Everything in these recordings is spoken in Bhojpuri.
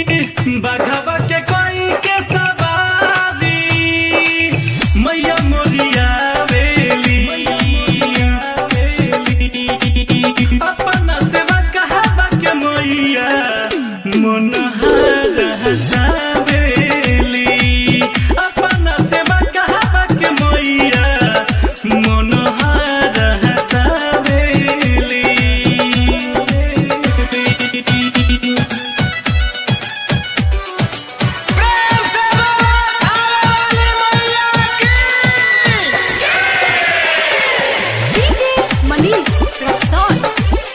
बघवा के कोई के सवारी मैया मोरिया वेली अपना सेवा कहवा के मैया मनोहर हसावेली अपना सेवा कहवा के मैया मनोहर हसावेली प्रेम से बोलो थाने वाली मैया की डीजे मनीष रक्सौल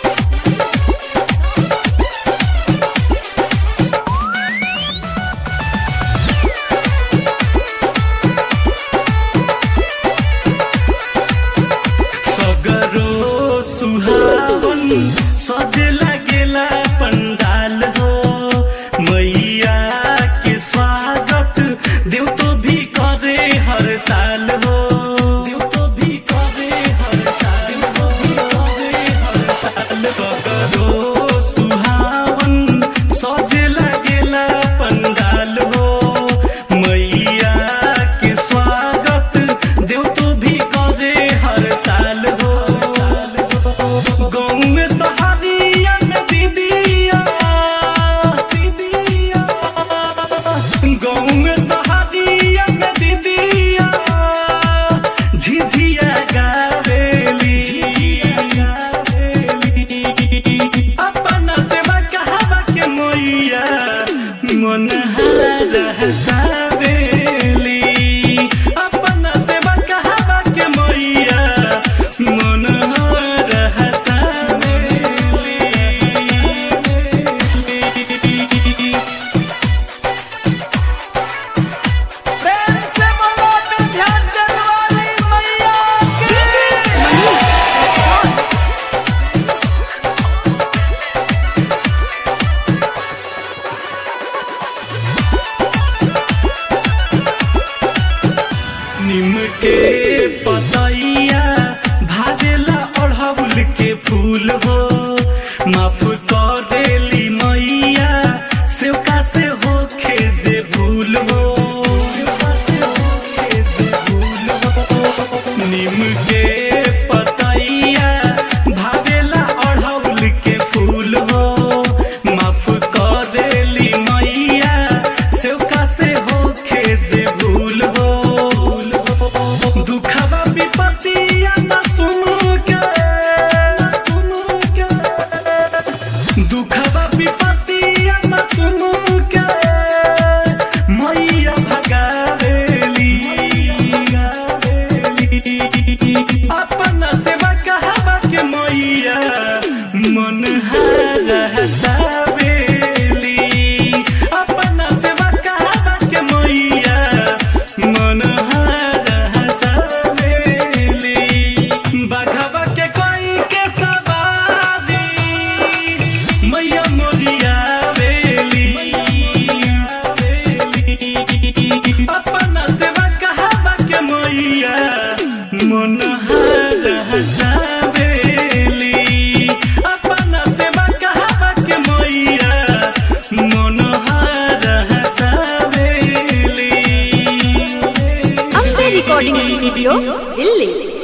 सगरो सुहावन सजे लगेला पंडाल हो मैया के स्वागत देव तो भी करे हर साल हो देव तो भी करे हर साल देव तो भी करे हर साल सगरो सुहावन सजे लगेला पंडाल हो मैया के स्वागत देव तो भी करे हर साल हो गाँव में सहारिया में दीदिया दीदिया गाँव में सहारिया में दीदिया झिझिया गावेली अपना सेवा कहवा के मोइया मन हसावेली अपना सेवा कहवा के मोइया मन हसावेली प्रेम से बोलो विंध्याचल वाली मैया की डीजे मनीष रक्सौल निम के पतैया भाजेला अढ़ौल के फूल हो माफ कर देली मैया सेवका से होखे जे भूल हो सेवका से होखे जे भूल हो निम के पतैया भावेला अढ़ौल के फूल हो माफ कर देली मैया सेवका से होखे जे भूल हो दुखवा विपत्तिया न सुनु के न सुनु के दुखवा विपत्तिया न सुनु के मैया भगावेली अपना सेवा कहवा के मैया मन हसावेली अपना सेवा कहवा के मैया मन हसावेली बघवा के कोई के सवारी मैया मोरिया वेली अपना सेवा कहवा के मैया मन हसावेली अपना सेवा कहवा के मैया मन हसावेली अम्बे रिकॉर्डिंग स्टूडियो दिल्ली